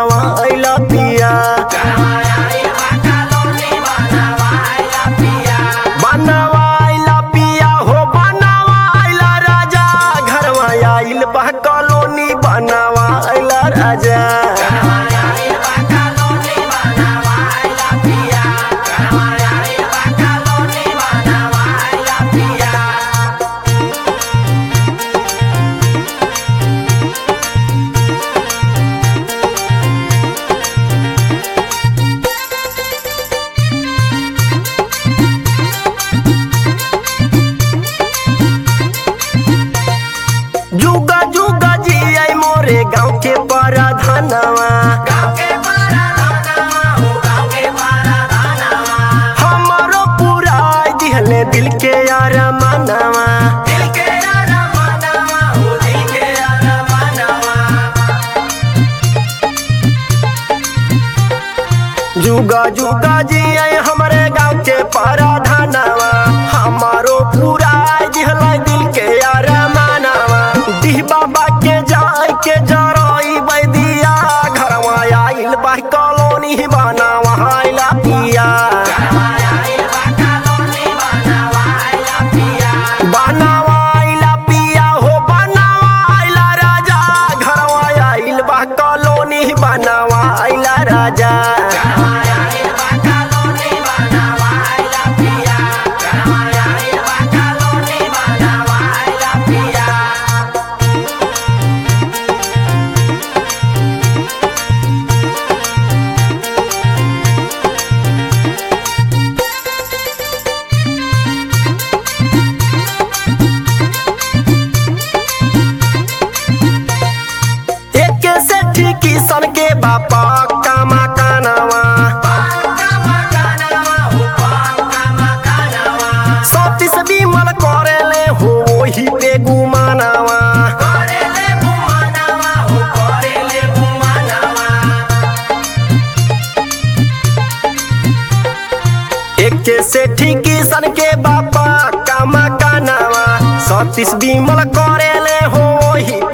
बनावाइला पिया बनावाइला पिया हो बनावाइला राजा घरवा आइल बा कॉलोनी बनावाइला राजा जुगा जुगा जी आई मोरे गाँव के पराधनवा हमारो पूरा दिहले दिल के यार मनवा जुगा जुगा जी आई हमारे गाँव के पराधनवा हमारो पूरा दिहले दिल के यार मनवा दिह बाबा के जाय के जरई बैदिया घरवा आइल बा कॉलोनी बनावा आइला पिया बनावाइला पिया हो बनावाइला राजा घरवा आइल बा कॉलोनी बनावाइला राजा एक से ठीक सन के बापा कामा कानावा सतीस बिमल करेले हो वही पे गुमानावा एक से ठीक सन के बापा कामा कानावा सतीस बिमल करेले हो वही